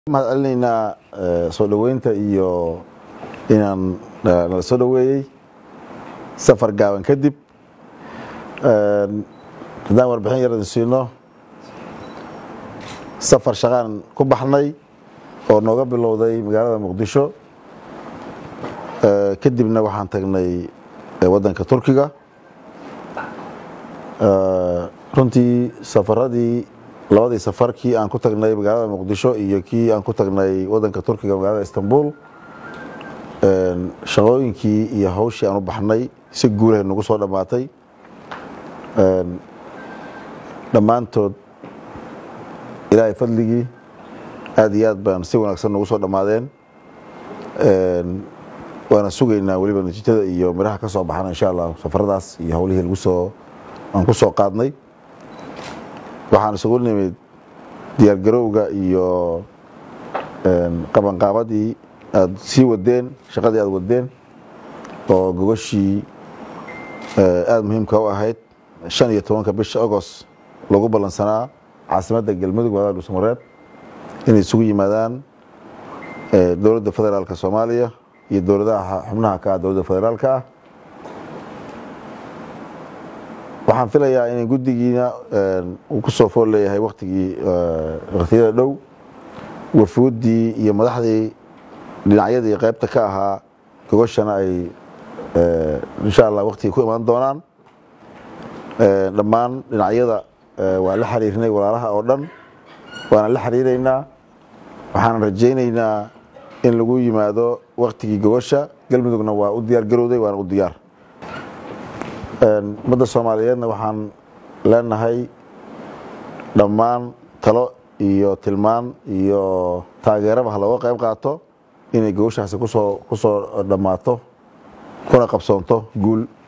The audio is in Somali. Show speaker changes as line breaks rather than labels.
mahad celinaynaa soo dhoweynta iyo inaan nala soo dhoweeyey safar gaaban kadib haddaan warbixin yar idin siino safar shaqaan ku baxnay oo nooga bilowday magaalada muqdisho kadibna waxaan tagnay waddanka turkiga runtii safaradii labadii safar kii aan ku tagnay magaalada muqdisho iyo kii aan ku tagnay waddanka turkiga magaalada istanbul shaqooyinkii iyo hawshii aan u baxnay si guulahay nagu soo dhammaatay dhammaantood ilaahay fadligii aad iyo aad baan si wanaagsan nagu soo dhammaadeen waana sugaynaa weliba natiijada iyo midhaha ka soo baxana insha allah safaradaas iyo howlihii lagu soo aan ku soo qaadnay waxaan isugu nimid diyaargarowga iyo qabanqaabadii aad sii wadeen shaqadii aad wadeen oo gogashii aada muhiimka u ahayd shan iyo tobanka bisha agost lagu ballansanaa caasimadda galmudug magaalada dhuusamareeb inay isugu yimaadaan dowladda federaalka soomaaliya iyo dowladaha xubnaha ka ah dowladda federaalka ah waxaan filayaa in guddigiina uu ku soo fool leeyahay watigii wakhtiyada dhow wafuuddii iyo madaxdii dhinacyadii qaybta ka ahaa gogashana ay insha allah waktigii ku imaan doonaan dhammaan dhinacyada waa la xiriirnay walaalaha oo dhan waana la xiriireynaa waxaan rajaynaynaa in lagu yimaado waktigii gogasha galmudugna waa u diyaar garowday waana u diyaar ummadda soomaaliyeedna waxaan leenahay dhammaan talo iyo tilmaan iyo taageeraba ha looga qayb qaato inay gogoshaasi kusoo ku soo dhammaato kuna qabsoonto guul